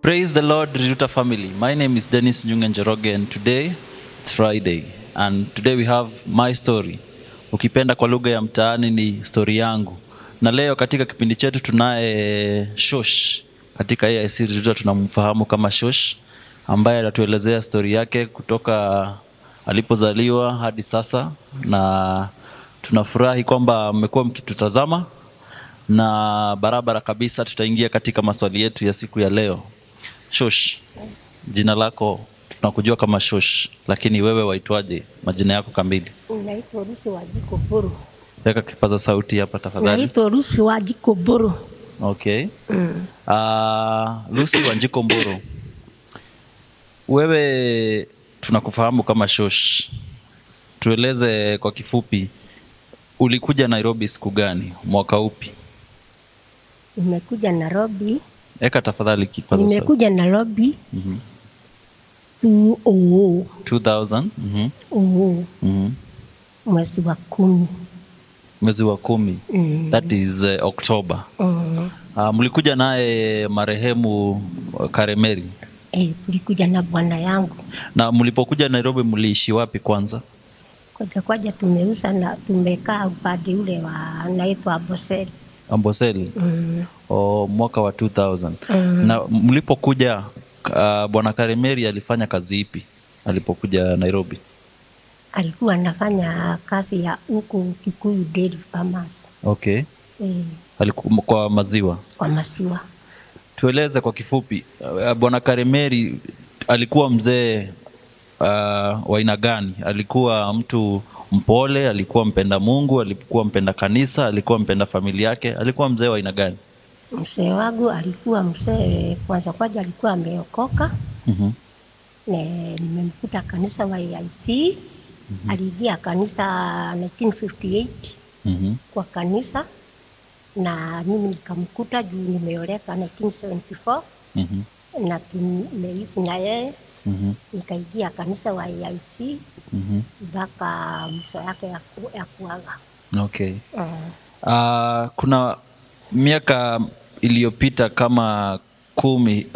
Praise the Lord, Riruta family. My name is Dennis Nyunga Njoroge and today it's Friday and today we have my story. Ukipenda kwa lugha ya mtaani ni story yangu. Na leo katika kipindi chetu tunaye Shosh. Katika AIC Riruta tunamfahamu kama Shosh ambaye atatuelezea story yake kutoka alipozaliwa hadi sasa na tunafurahi kwamba mmekuwa mkitutazama na barabara kabisa tutaingia katika maswali yetu ya siku ya leo. Shosh, jina lako tunakujua kama Shosh, lakini wewe waitwaje? Majina yako kamili? Naitwa Rusi wa Jiko Buru. Weka kipaza sauti hapa tafadhali. Naitwa Rusi wa Jiko Buru. Okay. Uh, Lucy Wanjiko Mburu, wewe tunakufahamu kama Shosh, tueleze kwa kifupi, ulikuja Nairobi siku gani, mwaka upi? Nimekuja Nairobi. Eka tafadhali kipaza sauti. Nimekuja Nairobi Mhm. 2000 2000 mhm, 00 mhm. mwezi wa kumi. mwezi wa kumi Mm. that is uh, October. Mm. Uh, mlikuja naye marehemu uh, Karemeri Eh, tulikuja na bwana yangu na mlipokuja Nairobi mliishi wapi kwanza? kwaja kwaja, tumeuza na tumekaa upande ule wa naitwa Amboseli. Amboseli. Mm. o mwaka wa 2000 Mm. na mlipokuja uh, bwana Karemeri alifanya kazi ipi alipokuja Nairobi? Alikuwa anafanya kazi ya huku Kikuyu Dairy Farmers Okay, eh, alikuwa kwa maziwa. kwa maziwa. Tueleze kwa kifupi, uh, bwana Karemeri alikuwa mzee uh, wa aina gani? Alikuwa mtu mpole? Alikuwa mpenda Mungu? Alikuwa mpenda kanisa? Alikuwa mpenda familia yake? Alikuwa mzee wa aina gani? Mzee wangu alikuwa mzee, kwanza kwanza alikuwa ameokoka Mhm, Ne- nimemkuta kanisa wa AIC aliingia kanisa 1958 mhm, kwa kanisa na mimi nikamkuta juu nimeoleka 1974 mhm, na tumeishi na yeye mhm, nikaingia kanisa wa AIC mhm. mpaka mwisho yake ya, ku, ya kuaga Okay. mm. Uh, kuna miaka iliyopita kama kumi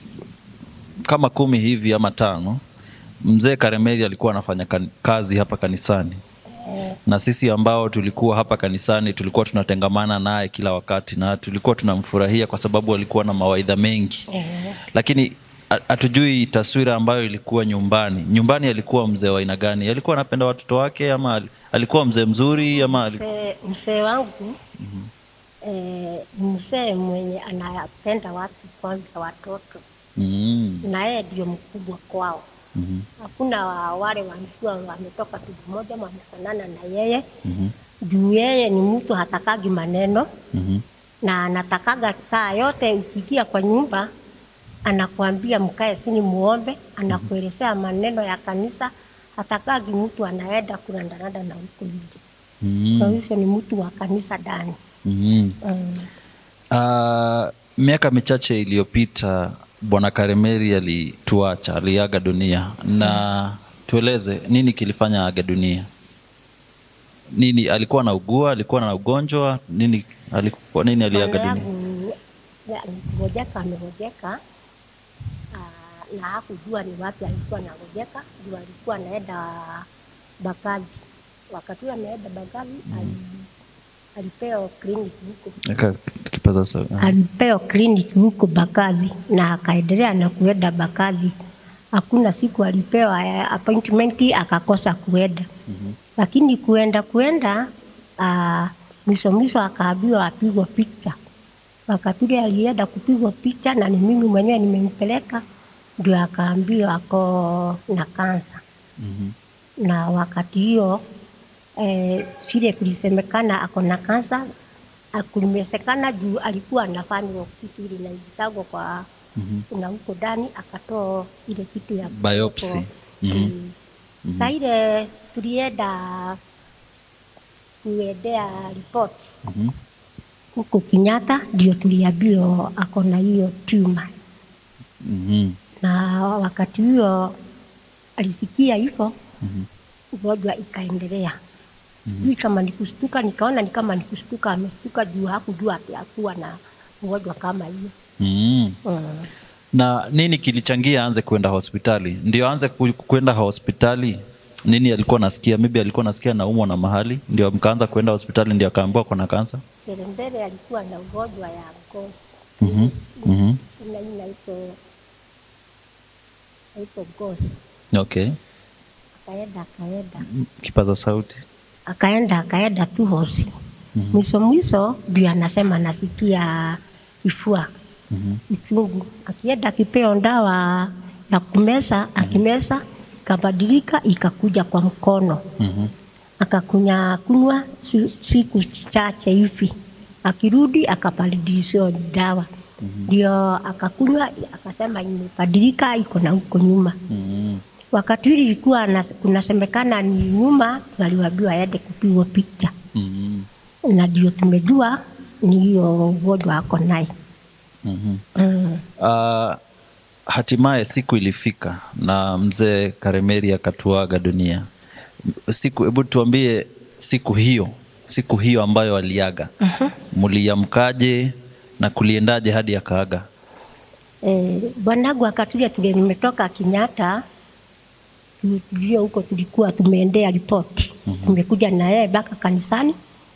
kama kumi hivi ama tano, mzee Karemeli alikuwa anafanya kan- kazi hapa kanisani, na sisi ambao tulikuwa hapa kanisani tulikuwa tunatengamana naye kila wakati na tulikuwa tunamfurahia kwa sababu alikuwa na mawaidha mengi, Eh, lakini ha- hatujui taswira ambayo ilikuwa nyumbani. Nyumbani alikuwa mzee wa aina gani? Alikuwa anapenda watoto wake ama al- alikuwa mzee mzuri ama ali- mzee mzee wangu eh, ni mzee mwenye anapenda watu kwanza watoto mm. na yeye ndio mkubwa kwao. Mhm. Hakuna wa- wale walikuwa wametoka tumbo moja wamefanana na yeye Mhm. juu yeye ni mtu hatakagi maneno Mhm. na anatakaga saa yote ukiingia kwa nyumba anakuambia mkae sini muombe, anakuelezea maneno ya kanisa. Hatakagi mtu anaenda kurandaranda na huko nje. Kwa Mm. hivyo ni mtu wa kanisa ndani. Mhm. Mm. Ah, miaka michache iliyopita bwana Karemeri alituacha, aliaga dunia, na tueleze nini kilifanya aga dunia? Nini alikuwa anaugua? Alikuwa na ugonjwa nini? Alikuwa nini aliaga Bwana dunia? yangu ya- ngojeka amegojeka ah, na hakujua ni wapi alikuwa anagojeka, ndio alikuwa anaenda Bakavi. Wakati huo anaenda Bakavi ali, alipewa kliniki huko Eka kipaza sauti. alipewa kliniki huko Bakavi na akaendelea na kuenda Bakavi. Hakuna siku alipewa eh, appointment akakosa kuenda Mhm. lakini kuenda kuenda uh, mwisho mwisho akaambiwa apigwa picha. Wakati ule alienda kupigwa picha na ni mimi mwenyewe nimempeleka, ndio akaambiwa ako na kansa, Mhm. na wakati hiyo eh, vile kulisemekana ako na kansa kulimesekana juu alikuwa anafanywa kitu ile inaingizagwa kwa Mhm. na huko ndani akatoa ile kitu ya Biopsy. Mhm. Mm. Saa ile tulienda kuendea ripoti Mhm. huko Kenyatta, ndio tuliambiwa ako na hiyo tuma, Mhm. na wakati huo alisikia hivyo, Mhm. ugonjwa ikaendelea. Sijui kama ni kushtuka, nikaona ni kama ni kushtuka, ameshtuka juu hakujua ati akuwa na ugonjwa kama hiyo. Mhm. Mm. Na nini kilichangia aanze kwenda hospitali? Ndio aanze ku- kwenda hospitali, nini alikuwa nasikia? Maybe alikuwa nasikia naumwa na mahali, ndio mkaanza kwenda hospitali, ndio akaambiwa kuna kansa. Mbele mbele alikuwa na ugonjwa ya ngozi Mhm, mhm. ina inaitwa inaitwa ngozi. Okay, Akaenda akaenda kipaza sauti. akaenda akaenda tu hosi mwisho mwisho ndio anasema anasikia kifua Mhm. uchungu. Akienda akipeo dawa ya kumeza, akimeza ikabadilika ikakuja kwa mkono, Mhm. akakunya kunywa si- siku chache hivi, akirudi akabadilishiwa dawa ndio akakunywa, akasema imebadilika, iko na huko nyuma. Mhm. Wakati hili ilikuwa na- kunasemekana ni nyuma, waliwaambiwa aende kupigwa picha, Mhm. na ndio tumejua ni hiyo ugonjwa ako naye. Mhm. Mm. Uh, hatimaye siku ilifika na mzee Karemeri akatuaga dunia. Siku, hebu tuambie siku hiyo, siku hiyo ambayo aliaga, mliamkaje na kuliendaje hadi akaaga? Eh, bwanangu akatulia tule nimetoka Kenyatta tu- tulio huko tulikuwa tumeendea ripoti tumekuja na yeye mpaka kanisani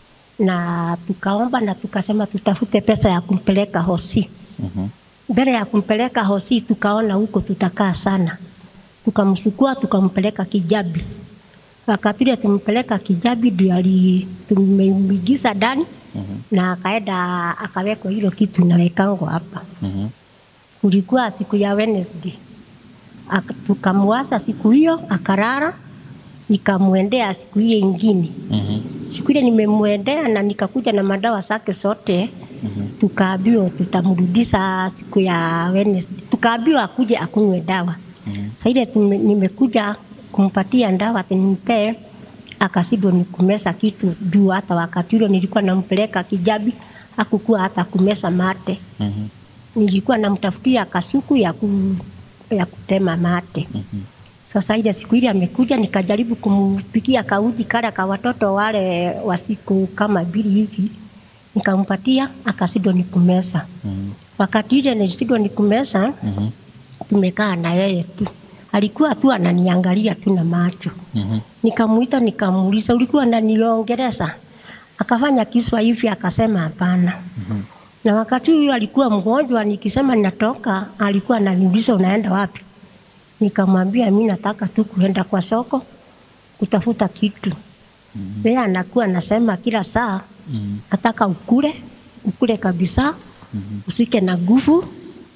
na tukaomba na tukasema tutafute pesa ya kumpeleka hosi Mhm. mbele ya kumpeleka hosi tukaona huko tutakaa sana tukamsukua tukampeleka Kijabi wakati ule tumpeleka Kijabi ndio ali- tumeingiza ndani na akaenda akawekwa hilo kitu inawekangwa hapa Mhm. kulikuwa siku ya Wednesday. Aka- Tukamwasa siku hiyo akarara, nikamwendea siku hiyo ingine. Mhm. Siku ile nimemwendea na nikakuja na madawa zake zote, tukaambiwa tutamrudisha siku ya Wednesday. Tukaambiwa akuje akunywe dawa. Sasa ile tume- nimekuja kumpatia dawa ati nimpe, akasidwa ni kumeza kitu juu. Hata wakati ule nilikuwa nampeleka Kijabi, hakukuwa hata kumeza mate Mhm. nilikuwa namtafutia kasuku ya, ku, ya kutema mate. Sasa ile siku ile amekuja, nikajaribu kumpikia kauji kale ka watoto wale wa siku kama mbili hivi, nikampatia akashindwa ni kumeza. Wakati ile nilishindwa ni kumeza, tumekaa na yeye tu, alikuwa tu ananiangalia tu na macho. Mhm. Nikamuita nikamuuliza, ulikuwa unaniongeleza? Akafanya kiswa hivi, akasema hapana. Na wakati huyo alikuwa mgonjwa, nikisema natoka, alikuwa ananiuliza unaenda wapi? Nikamwambia mi nataka tu kuenda kwa soko kutafuta kitu. Yeye anakuwa anasema kila saa Mhm. nataka ukule, ukule kabisa, usike na nguvu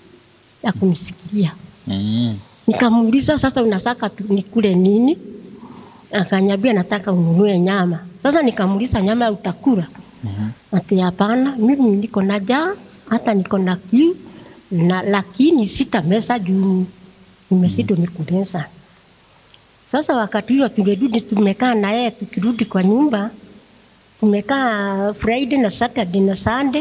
ya kunisikilia. Mhm. Nikamuuliza sasa, unataka tu- nikule nini? Akaniambia nataka ununue nyama. Sasa nikamuuliza nyama utakula? Ati hapana, mimi niko na njaa, hata niko na kiu na lakini sitameza juu nimeshindwa ni kumeza. Sasa wakati huo tulirudi, tumekaa na yeye, tukirudi kwa nyumba tumekaa Friday na Saturday na Sunday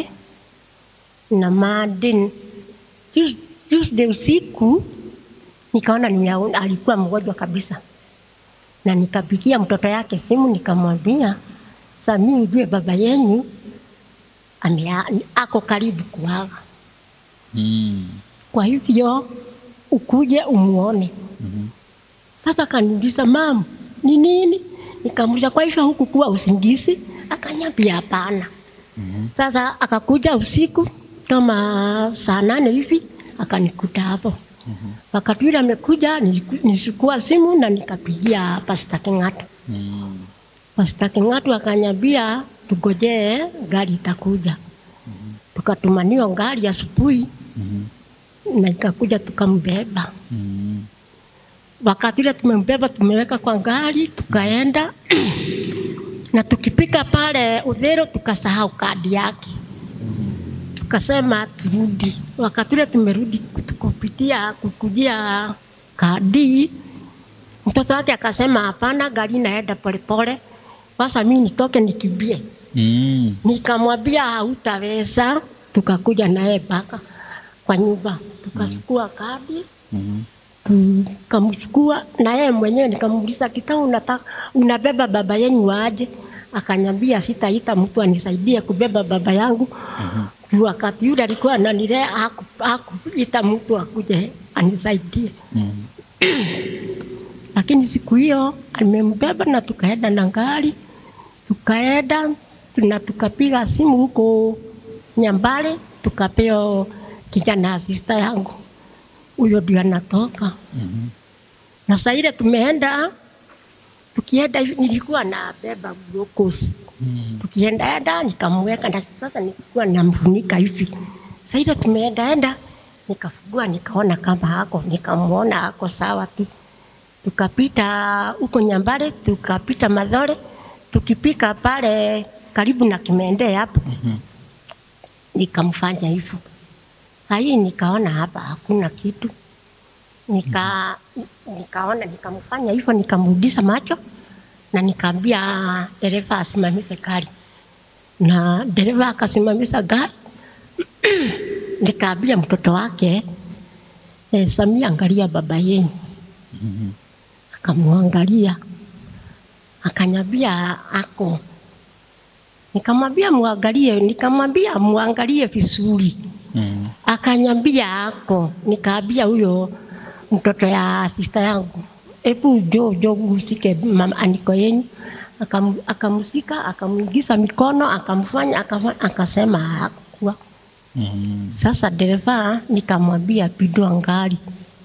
na Monday. Tues- Tuesday usiku nikaona nimeona alikuwa mgonjwa kabisa, na nikapigia mtoto yake simu nikamwambia, Sami, ujue baba yenyu amea, ako karibu kuaga, Mhm. kwa hivyo ukuje umuone. Sasa kaniuliza mam, ni nini? Nikamuuliza kwa hivyo huku kuwa usingizi? Akanyambia hapana. Sasa akakuja usiku kama saa nane hivi akanikuta hapo. Wakati ule amekuja, niliku- nilichukua simu na nikapigia Pasta King'ato. Mhm. Pasta King'ato akanyambia tugojee gari itakuja. Tukatumaniwa gari asubuhi na ikakuja tukambeba. Mhm. Wakati ule tumembeba tumeweka kwa gari tukaenda na tukipika pale Udhero tukasahau kadi yake, tukasema turudi. Wakati ule tumerudi kupitia kukujia kadi, mtoto wake akasema hapana, gari inaenda polepole, sasa mimi nitoke nikimbie. Mhm. Nikamwambia hautaweza, tukakuja naye mpaka kwa nyumba tukachukua kadi Mhm. tukamchukua na yeye mwenyewe nikamuuliza kitao unataka unabeba baba yenu aje akanyambia sitaita mtu anisaidie kubeba baba yangu juu wakati yule alikuwa ananilea haku- hakuita mtu akuje anisaidie Mm. lakini siku hiyo amembeba na tukaenda na gari, tukaenda na tukapiga simu huko Nyambale, tukapeo kijana asista yangu, huyo ndio anatoka Mhm. na saa ile tumeenda tukienda hivi, nilikuwa nabeba glucose Mm. tukienda enda nikamweka na sasa nilikuwa namfunika hivi. Sasa ile tumeenda enda nikafungua nikaona kama ako, nikamwona ako sawa tu. Tukapita huko Nyambale, tukapita Madhore, tukipika pale karibu na Kimende hapo Mhm. nikamfanya hivyo. Hii nikaona hapa hakuna kitu, nika nikaona nikamfanya hivyo, nikamrudisha macho na nikaambia dereva asimamishe gari, na dereva akasimamisha gari. nikaambia mtoto wake eh, Samia, angalia baba yenu. Mhm. Akamwangalia akanyambia ako, nikamwambia muangalie, nikamwambia muangalie vizuri Mm. akanyambia ako, nikaambia huyo mtoto ya sista yangu, hebu jo jo usike mama aniko yenyu. Akam, akamsika akamwingiza mikono akamfanya akafanya, akasema hakuwa. Mhm. Sasa dereva nikamwambia pindua gari.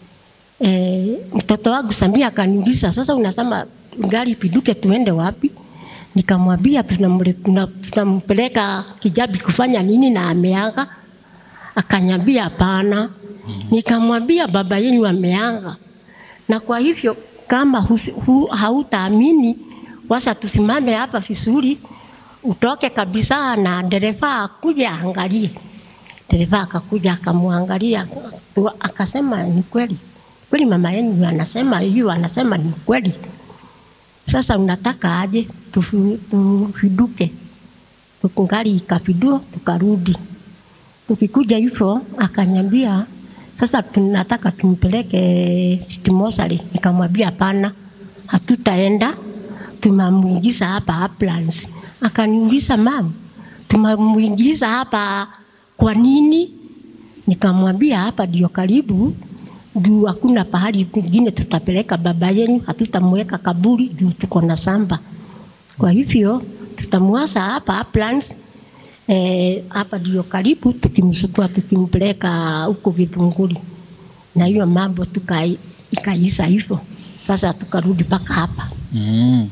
E, mtoto wangu Samia akaniuliza sasa, unasema gari pinduke tuende wapi? Nikamwambia tunamle- tuna- tunampeleka Kijabi kufanya nini na ameaga. Akanyambia hapana. Nikamwambia baba yenu ameaga, na kwa hivyo kama husi- hu, hautaamini wasa tusimame hapa vizuri, utoke kabisa na dereva akuje aangalie. Dereva akakuja akamwangalia, aka- akasema ni kweli kweli, mama yenu anasema hiyo, anasema ni kweli. Sasa unataka aje tufi- tufiduke? Tukungari ikafidua, tukarudi. Tukikuja hivyo akanyambia sasa tunataka tumpeleke City Mortuary. Nikamwambia hapana, hatutaenda, tumamuingiza hapa Uplands. Akaniuliza mam, tumamuingiza hapa kwa nini? Nikamwambia hapa ndio karibu, juu hakuna pahali pengine tutapeleka baba yenu, hatutamweka kaburi juu tuko na samba. Kwa hivyo tutamwasa hapa Uplands eh, hapa ndio karibu, tukimsukua tukimpeleka huko Githunguri, na hiyo mambo tuka ikaisha hivyo. Sasa tukarudi mpaka hapa. Mm.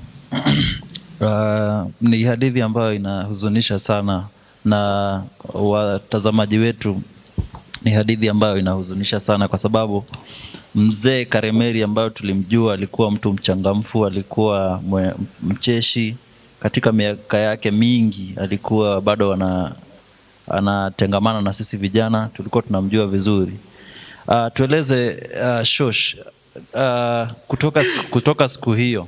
Uh, ni hadithi ambayo inahuzunisha sana na watazamaji wetu, ni hadithi ambayo inahuzunisha sana kwa sababu mzee Karemeri ambayo tulimjua alikuwa mtu mchangamfu, alikuwa mwe- mcheshi katika miaka yake mingi, alikuwa bado ana anatengamana na sisi vijana, tulikuwa tunamjua vizuri. Uh, tueleze uh, Shosh, uh, kutoka, siku- kutoka siku hiyo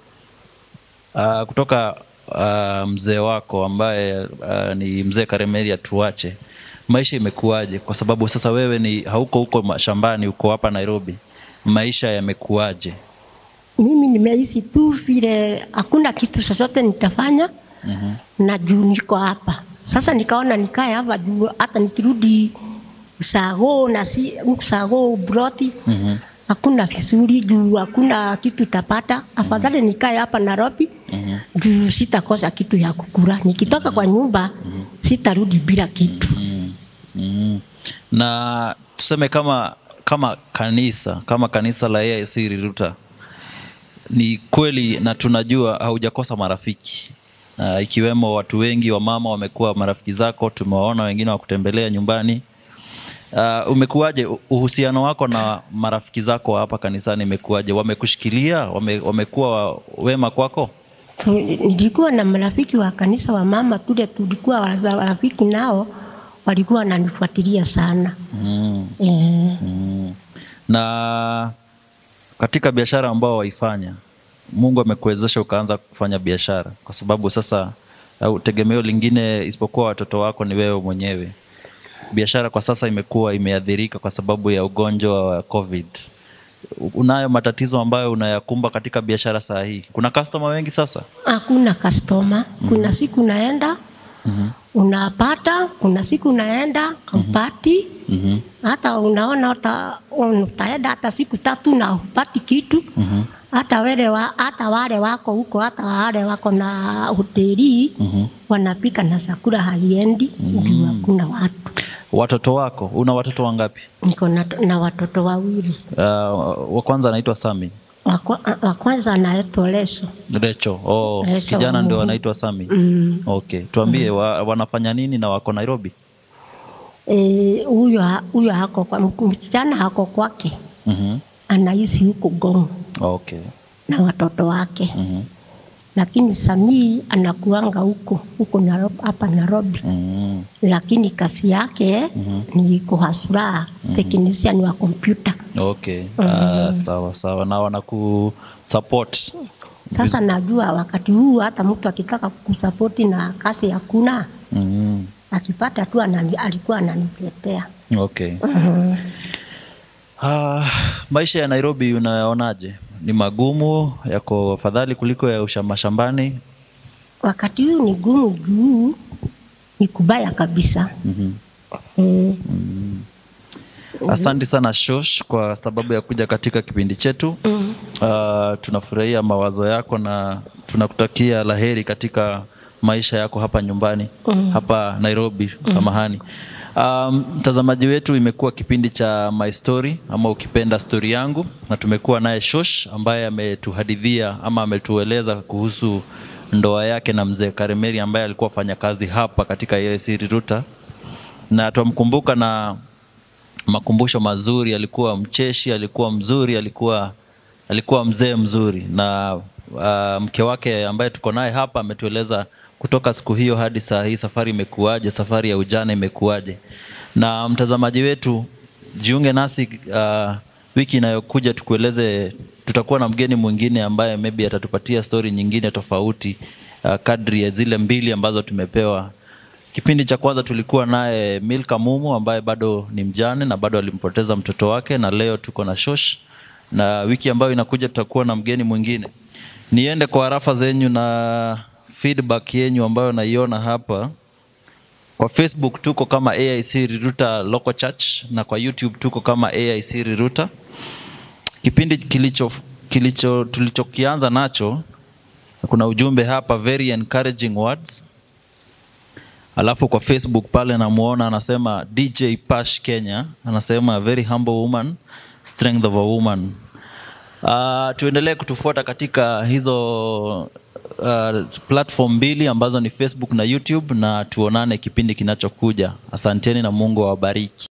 uh, kutoka uh, mzee wako ambaye uh, ni mzee Karemeri atuache, maisha imekuwaje? Kwa sababu sasa wewe ni hauko huko mashambani, uko hapa Nairobi, maisha yamekuwaje? Mimi nimeishi tu vile, hakuna kitu chochote nitafanya Mhm. na juu niko hapa sasa, nikaona nikae hapa juu hata nikirudi usago na si usago broti Mhm. hakuna vizuri juu hakuna kitu tapata. Afadhali nikae hapa Nairobi Mhm. juu sitakosa kitu ya kukula. Nikitoka kwa nyumba sitarudi bila kitu. Mm. Mm. Na tuseme kama kama kanisa kama kanisa la AIC Riruta, ni kweli na tunajua haujakosa marafiki uh, ikiwemo watu wengi wa mama wamekuwa marafiki zako, tumewaona wengine wakutembelea nyumbani. Uh, umekuwaje u- uhusiano wako na marafiki zako hapa kanisani imekuwaje? Wamekushikilia? Wame, wamekuwa wema kwako? Tu- Nilikuwa na marafiki wa kanisa wa mama tule, tulikuwa wa- marafiki nao walikuwa wananifuatilia sana mm. eh, Mm. Na katika biashara ambao waifanya, Mungu amekuwezesha ukaanza kufanya biashara, kwa sababu sasa au tegemeo lingine isipokuwa watoto wako ni wewe mwenyewe. Biashara kwa sasa imekuwa imeathirika kwa sababu ya ugonjwa wa COVID. unayo matatizo ambayo unayakumba katika biashara saa hii? Kuna customer wengi sasa? Hakuna customer. Kuna siku naenda Mhm. unapata, kuna siku naenda haupati. Mhm. Hata unaona hata utaenda hata siku tatu na hupati kitu. Mhm. Hata wale wa, hata wale wako huko, hata wale wako na hoteli Mhm. wanapika na chakula haiendi, juu hakuna watu. Watoto wako, una watoto wangapi? Niko na, na watoto wawili. Uh, wa kwanza anaitwa Sami. Wa kwa- wa kwanza anaitwa Leso. Recho. Oh, Recho, kijana ndio mhm. anaitwa Sami. Mm. Okay, tuambie wa, wanafanya nini na wako Nairobi? Eh, huyo ha- huyo hako kwa msichana hako kwake, Mhm. anaishi huko Gong Okay. na watoto wake, Mhm. lakini Samii anakuanga huko huko Nairobi, hapa Nairobi, Mhm. lakini kazi yake ni kuhasura technician wa kompyuta. Okay. Ah, sawa sawa. Na wanaku support. Sasa najua wakati huu hata mtu akitaka kusapoti na kazi hakuna, Mhm. akipata tu anani, alikuwa ananiletea. Okay. Ah, maisha ya Nairobi unayaonaje? Ni magumu, yako afadhali kuliko ya usha- mashambani? Wakati huu ni gumu juu ni kubaya kabisa. Mhm. Mm. Asante sana Shosh kwa sababu ya kuja katika kipindi chetu. Mm. Uh, tunafurahia mawazo yako na tunakutakia laheri katika maisha yako hapa nyumbani Mm. hapa Nairobi. Samahani. Um, mtazamaji wetu, imekuwa kipindi cha My Story ama ukipenda stori yangu, na tumekuwa naye Shosh ambaye ametuhadithia ama ametueleza kuhusu ndoa yake na mzee Karemeri ambaye alikuwa afanya kazi hapa katika AIC Riruta, na twamkumbuka na makumbusho mazuri. Alikuwa mcheshi, alikuwa mzuri, alikuwa alikuwa mzee mzuri, na uh, mke wake ambaye tuko naye hapa ametueleza kutoka siku hiyo hadi saa hii safari imekuwaje, safari ya ujana imekuwaje. Na mtazamaji wetu, jiunge nasi uh, wiki inayokuja tukueleze, tutakuwa na mgeni mwingine ambaye maybe atatupatia stori nyingine tofauti uh, kadri ya zile mbili ambazo tumepewa Kipindi cha kwanza tulikuwa naye Milka Mumu ambaye bado ni mjane na bado alimpoteza mtoto wake, na leo tuko na Shosh, na wiki ambayo inakuja tutakuwa na mgeni mwingine. Niende kwa harafa zenyu na feedback yenyu ambayo naiona hapa. Kwa Facebook tuko kama AIC Riruta Local Church na kwa YouTube tuko kama AIC Riruta. Kipindi kilicho, kilicho tulichokianza nacho kuna ujumbe hapa, very encouraging words Alafu kwa Facebook pale namuona anasema DJ Pash Kenya anasema very humble woman strength of a woman. Uh, tuendelee kutufuata katika hizo uh, platform mbili ambazo ni Facebook na YouTube na tuonane kipindi kinachokuja. Asanteni na Mungu awabariki.